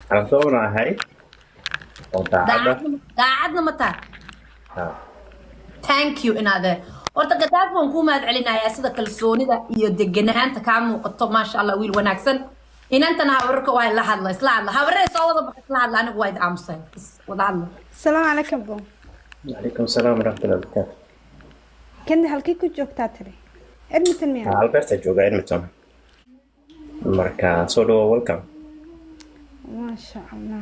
aan soonahay oo daacadda daacadna daacadna ma taha Ha. thank you inaade horta gadaafi waan kuu mahad celinayaa sida kalsoonida iyo deganaanta kaa muuqato maasha allah wiil wanaagsan inantana habararka waa la hadla isla hadla habaree soo wada baxa isla hadla anigu waa id aamusay is wada hadla asalaamu calaykum bo calaykum salaam waraxmatullahi wabarakaatu kandi halkii ku joogtaa tiri edmonton miya alberta jooga edmonton marka soo dhawo welcome maasha allah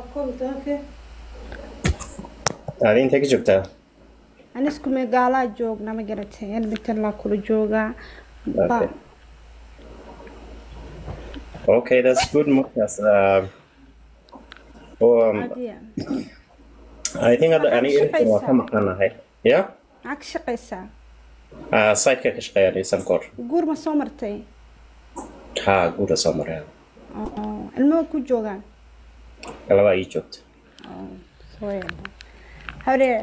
aadi intee ka joogtaa ani isku magaalaa joogna ma garatay edmonton laa kula joogaa Okay. okay that's good markaas uh, um, Adiya. I think hadda Maxaad aniga Ericsson waa ka shaqaysaa? maqanahay ya maxaa ka shaqaysaa uh, siteka ka shaqeeya nisan kor guur ma soo martay ha guura soo maraya oo ilmaha ku joogaan labaa ii joogta soo yeedha hawree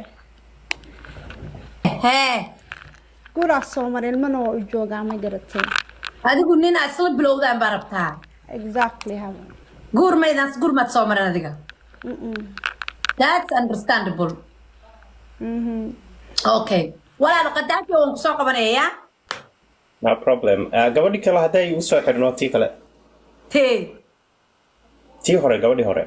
hee guuraa soo maray ilmana waa u joogaa ma garatay adigu nin aad isla bilowdaan baa rabtaa exactly haba guur maydaans guur maad soo marin adiga Mm-mm. that's understandable Mhm. okay walaalo qadaafi waan kusoo qabanayaa no problem uh, gabadhi kale hadday u soo xidhno tii kale tee tii hore gabadhii hore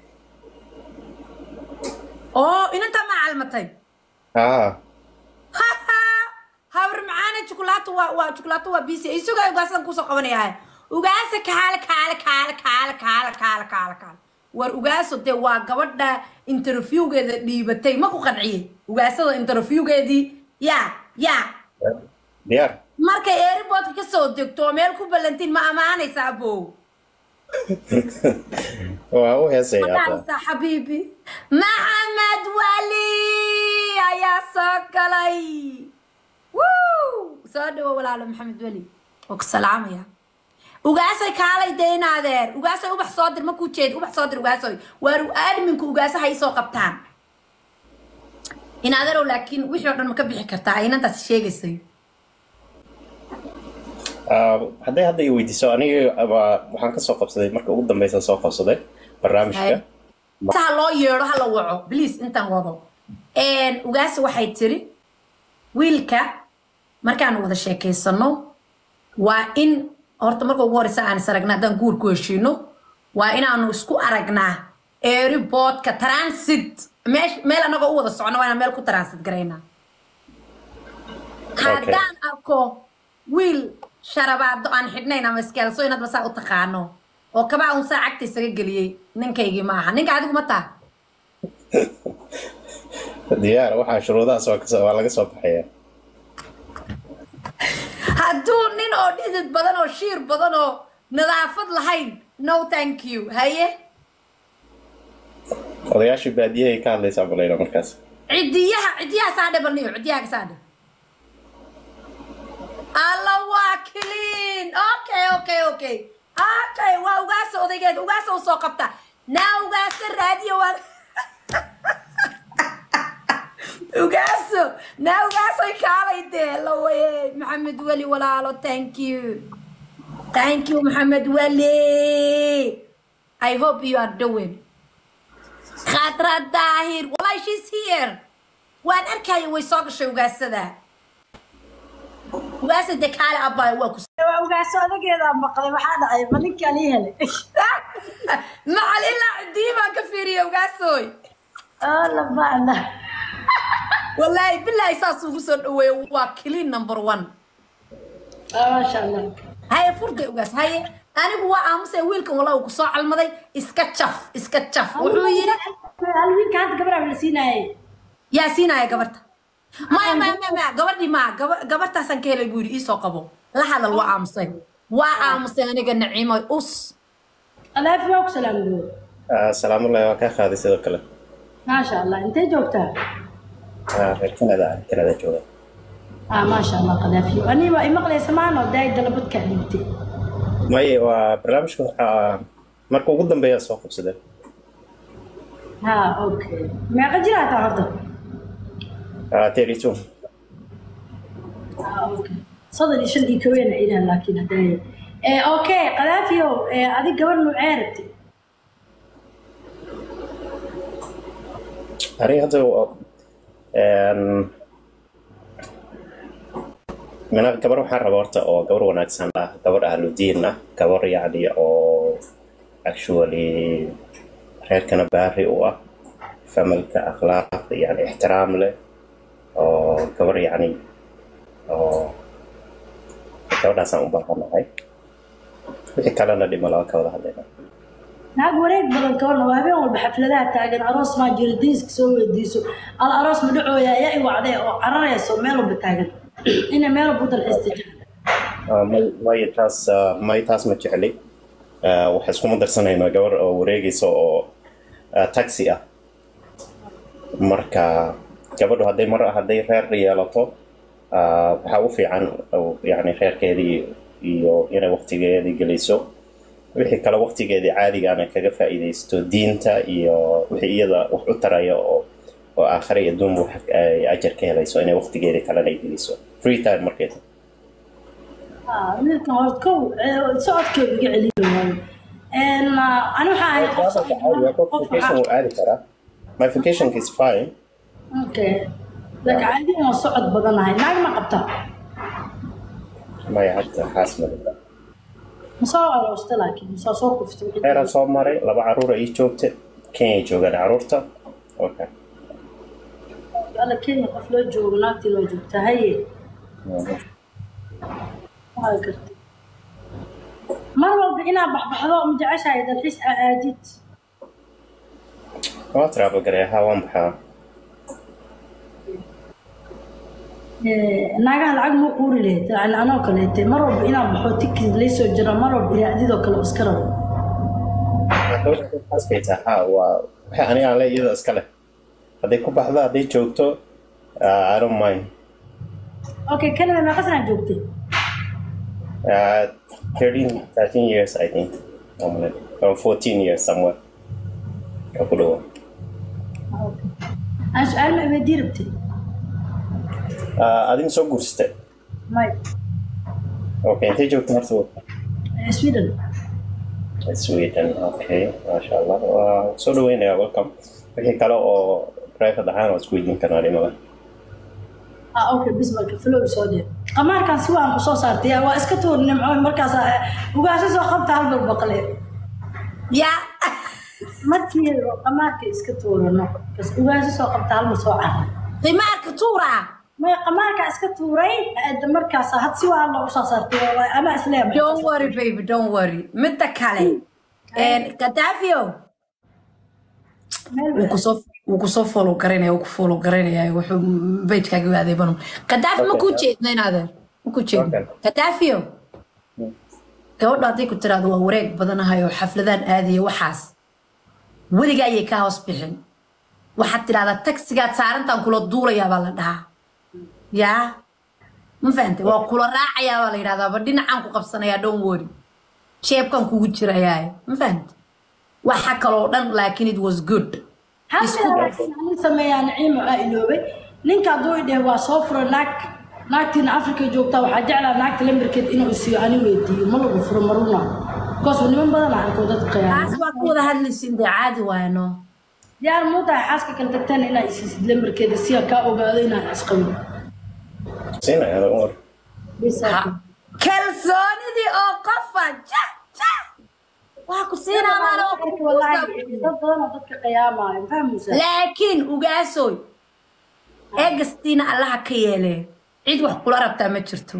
oo inantaa maa calmatay ah habar macaana jukulaato waa waa jukulaato waa bisi isugaa ugaasadan kusoo qabanaya ugaasa kaale kaale kaale kaale kaale kaale kaale kaale war ugaaso dee waa gabadha interviewgeeda dhiibatay ma ku qanciyey ugaasada interviewgeedii ya ya diyaar markay airportka ka soo degto oo meel ku ballantiin ma amaanaysaa abow waa u heesaya hadda Madansa xabiibi maxamed wali ayaa soo galay Woo! soo dhawo walaalo maxamed weli oo ku salaamaya ugaasay kaalay deynaadeen ugaasay ubax soo dir makuu jeed ubax soo dir ugaasoy waar adminku ugaasa hay soo qabtaan inaaderow laakiin wixii oo dhan ma ka bixi kartaa inantaas sheegaysay Ah, hadday hadda i weydiiso aniga waa- waxaan ka soo qabsaday marka ugu dambeysa soo qabsaday barnaamijka ha loo yeedho ha la waco bliis intaan wado ugaasa waxay tiri wiilka markaan wada sheekaysano waa in horta marka ugu horeysa aan is aragna haddaan guur ku heshiino waa inaanu isku aragnaa airportka transit meesh- meel anagoo u wada socno waa inaan meel ku transit garaynaa haddaan arko wiil sharabaado aan xidhnayn ama iskeelso inadba saa u taqaano oo kabaa un saa cagta isaga geliyey ninkaygii ma aha ninka adigu ma taha diyaar waxaa shuruudahaas waa kasoo- waa laga soo baxaya hadduu nin oo dhidid badan oo shiir badan oo nadaafad lahayn no thank you haye odayaashii baadiyahay ka hadlaysaa malayna markaas cidiyaha cidiyaha saadhe balniyo cidiyaha ka saadhe alla waa clean okay okay okay okay waa ugaasa odaygeeda ugaasa u soo qabta naa ugaasa raadiyo waa ugaaso naa ugaasoy kaalay dee la waye maxamed weli walaalo thank you thank you maxamed weli i hope you are doing khadra daahir wallahi she's here waan arkaya way soo gashay ugaasada ugaasa dee kaale abbaay waa ku waa ugaaso odageeda maqlay maxaa dhacay ma ninkaan ii helay macalila cidii baan ka fiiriya ugaasoy oo la bacda wallaahi bilaahi saas ugu soo dhaweeyo waa clean number one maasha allah haye furday ugaas haye anigu waa aamusay wiilkan walaa uu kusoo calmaday iska jaf iska jaf wuxuu yidhi hal wiilka hadda gabadha la siinaayay yaa siinaya gabarta maya maya maya maya gabadhii maa gaba gabartaasaan ka helay buu yidhi iisoo qabo la hadal waa aamusay waa aamusay aniga naciimo us alaafi waa ku salaamgo Ah, salaamullahi waa kaa qaaday sidoo kale maasha allah intee joogtaa Ah, reer canada ah, canada jooga ah maasha allah qadaafi ani waa imaqlaysa maano daay dalabadkaa dhibtay maye waa barnaamijka waxaa marka ugu dambeeya soo qabsaday ha okay meeqa jir hataa horta Ah, thirty two ah okay soddon iyo shan iyo kowena inaan laakiin haddaaya Eh, okay qadaafiyow eh, adig gabar nuucee rabtay aniga hadda een, mina gabar waxaan rabaa horta oo gabar wanaagsan ah gabar ahludiin ah gabar yacni oo actually reerkana baari u ah familka akhlaaq yani ixtiraam leh oo gabar yacni oo gabadhaasaan u baahanahay wixii kalena dhima laga ka wada hadlayna naag wareeg badan kabarna waa habeen walba xafladaha taagan aroos maa jiro diiska soo weydiiso al aroos ma dhacooya ayaa i wacdee oo cararayso meel walba taagan ina meel walba u dalxiista jira Ah, may may taas ah, may taas ma jecli Ah, waxaa iskuma darsanaynaa gabar oo wareegaysa oo ah, taxi ah marka gabadhu hadday mar hadday reer yeelato ah, waxaa u fiican oo, yacni reerkeedii iyo inay waqtigeedii geliso wixii kale waqtigeedii caadigaana kaga faa'iidaysto diinta iyo wixii iyada wax u taraya oo oo aakhira iyo adduunba wax ay ajar ka helayso inay waqtigeedii kalena ay geliso free time markeeda Ah, wiilkan horta kow eh, socodkeedu iga celiyo En, ah, ani waxaa ahay qof socod badan, qof vacation waxaa- wuu aadi karaa my vacation is fine Okay. laakiin caadiyan waa socod badanahay naag ma qabtaa maya hadda xaas madada ma soo aroosta laakiin ma soo soo kuftay wixii reeraan soo maray laba caruura ii joogta kenya joogaan caruurta okay alla kenya qof loo joogo naagtii loo joogtaa haye waa gartay mar walba inaad baxbaxdo ma jeceshahay dalxiis aa aadid waa travel gareeya haa waan baxaa Eh, naagaha lacag ma quuri lahayd yani anoo kaleete mar walba inaad baxo tikid laysoo jiro mar walba iraacdidoo kale oo iska rabo xaaskayta haa waa waxay aniga aan le iyada iska leh hadday ku baxdo hadday joogto uh, i don't mind okay canada meeqa sanaa joogtay uh, 13 13 years i think normally or 14 years somewhere oo ku dhawo aan su-aal ma iweydii rabtay uh, adin soo guursatay may okay intay joogta horta Eh, sweden Sweden, okay, masha Allah. Waa soo dhaweynayaa welcome. Wixii kale oo private ahaan waa isku weydiin karnaa dhimada. ah okay bismarka flow soo dhee qamaarkan si waan kusoo saartay yaa, waa iska tuur nimco markaas ugaasha soo qabta hal balbaqle ya markii qamaarka iska tuurano bas ugaasha soo qabta hal ma soo carray qimaarka tuura may qamaarka iska tuuray aada markaas had si waan loogu soo saartay waa ama isleeyahay don't worry baby don't worry midda kale kadafio wuu kusoo wuu kusoo follow garanaya wuu ku follow garanaya wuxuu pagekaaga u adeebano kadaafi ma kuu jeedna inaadeer ma kuu jeedna Okay. kadafio gabadha hadday ku tiraahdo waa wareeg badanahay oo xafladaan aadaya waxaas weliga ayay kaa hoos bixin waxaad tidhahdaa taxigaad saarantaan kula duulayaa baa la dhahaa yaa ma fahantay waa kula raacayaa baa la yidhahdaa ba dhinacaan ku qabsanayaa don't worry jeebkan kugu jirayaa ma fahantay waxa kaloo dhan laakiin it was good Isku day. nin sameeyaa naciimo aa iloobay ninka hadduu idheh waa soo furo naag naagtiina afrika joogtaa waxaa jeclaa naagta lambarkeed inuu isiiyo ani weydiiyo ma lagu furo maruna bikoos niman badan aan arko dadka taas qiyaama waa ka wada hadlaysiin dee caadi waayo no diyaar muu tahay xaaska kala tagtaan inaa isiisid lambarkeeda si aan kaa ogaado inaan isqabin Siinaya don't worry. Ha. kalsoonidii oo qofa ja ja waa ku siinaa maana waa ku wallaahi kuusa dad badan oo dadka qiyaamaayo fahmusa laakiin ugaasoy eegastiina allaha ka yeelee cid wax kula rabtaa ma jirto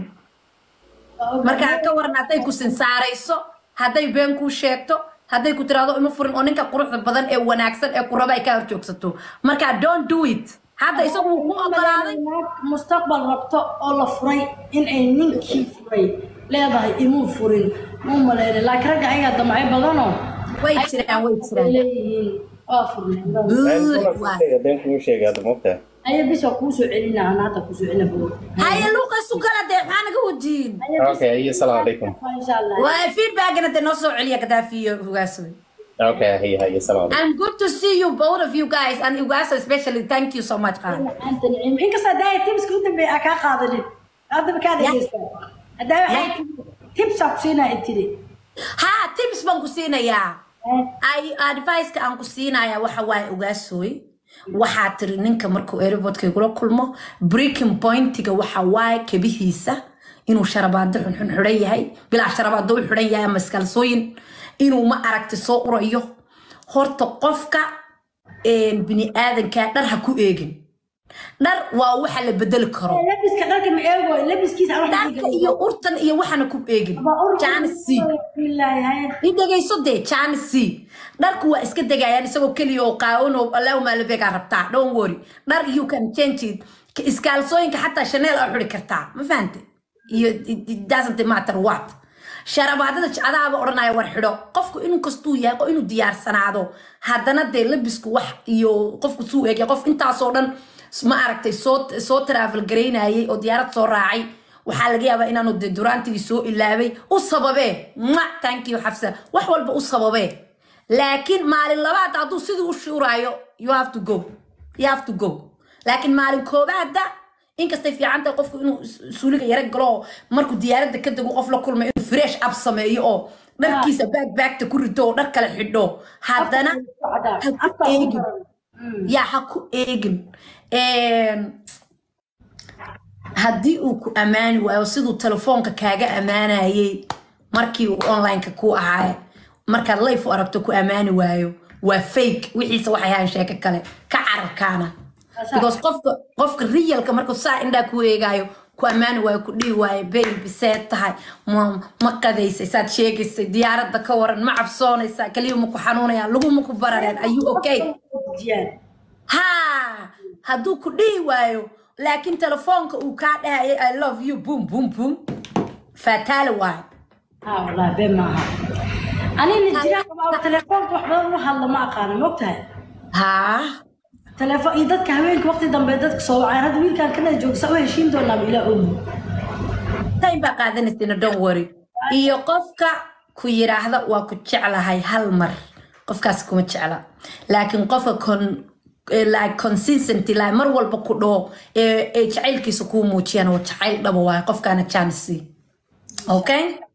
markaa ka waran hadday ku sinsaarayso hadday been kuu sheegto hadday ku tiraahdo ima furin oo ninka quruxda badan ee wanaagsan ee ku raba ay kaa horjoogsato markaa don't do it hadda isagu wuu ku ogolaaday naag mustaqbal rabto oo la furay in ay ninkii furay leedahay imuu furin muu maleynay laakiin ragga ayagaa damacyo badanoo way jiraan way ay jiraan leeyihiin waa furneen Been Good, kuna waa. sheega, been kuma sheega hadda moogtahay. aya bis waa kuu soo celina ana hadda kuu soo celina bro haya luuqaysu kala dee maxaa naga wajiin Okay, iyo salaamu calaykum. insha allah waa feedbackna dee noo soo celiya gadaafi iyo ugaasoy Okay, hiya, hiya, salaamu calaykum. I'm good to see you both of you guys and Ugaso especially thank you so much Khan. anta nicim inkastoo daaya tibska u dambeeya aa kaa qaadanin haddaba kaa dhegeystaa haddaa waxay tiri tibsaa ku siinaa ay tiri Ha tips baan ku siinayaa. Ay advice ka aan ku siinayaa waxa waaye Ugasoy. waxaa tiri ninka markuu airportka igula kulmo breaking pointiga waxa waaye kebihiisa inuu sharabaado xunxun xidhan yahay bilaa sharabaado u xidhan yahay ama iskalsooyin inuu ma aragti soo urayo horta qofka bini aadanka dhar ha ku eegin dhar waa waxa la bedeli karo labiska dharka ma eego labiskiisa aan wax dharka iyo urtan iyo waxana ku eegin janisi i dhegayso dee janisi dharku waa iska degayaan isagoo keliya oo qaawan oo allahuma labegaa rabtaa don't worry dhar you can change it iskaalsooyinka xataa chanel aa xuri kartaa ma fahante iyo it- it doesn't matter what sharabaadada adaaba odhanaya war xidho qofku in kastuu yahay oo inuu diyaarsanaado haddana dee labisku wax iyo qofku suu eegay qof intaasoo dhan ma aragtay soo soo travel garaynayay oo diyaarad soo raacay waxaa laga yaabaa inaanu dee duraantigii soo ilaabay u sababee ma thank you xafsa wax walba u sababee laakiin maalin labaad hadduu sidii u shuuraayo you have to go you have to go laakiin maalin koobaada inkastay fiican tahay qofku inuu is- suuliga yara galo oo markuu diyaaradda ka dego qof la kulmay inuu fresh up sameeyo oo dharkiisa baag baagta ku rito oo dhar kale xidho haddana ha ku eegin yaa ha ku eegin Een, haddii uu ku ammaani waayo siduu telefoonka kaaga ammaanayay markii uu onlineka ku ahaaye markaad life u aragto ku ammaani waayo waa fake wixiisa waxay ahaan sheeko kale ka cararkaana because qofka qofka realka markuu saa indhaa ku eegaayo ku ammaani waayo ku dhihi waayo baby see tahay ma ma qadaysay saad sheegaysay diyaaradda ka waran ma cabsoonaysaa keliya ma ku xanuunayaan laguma ku barareen ayuu okay ha hadduu ku dhihi waayo laakiin telefoonka uu kaa dhahayay i love you boom boom boom faataale waayo ها والله بين معها أنا اللي جرا تلفون wax badan u hadla ma aqaan ma ogtahay ha telefoon iyo dadka haweenka waqti dambe dadka soo wacay hadda wiilkan kana joogsa u heshiin doonaa ilaa ogi time baa qaadanaysina don't worry iyo qofka ku yiraahda waa ku jeclahay hal mar qofkaas kuma jecla laakiin qofka con eh, like consistency like mar walba ku dhaho ee ee jacaylkiisa kuu muujiyana waa jacayl dhaba waayo qofkaana janisi okay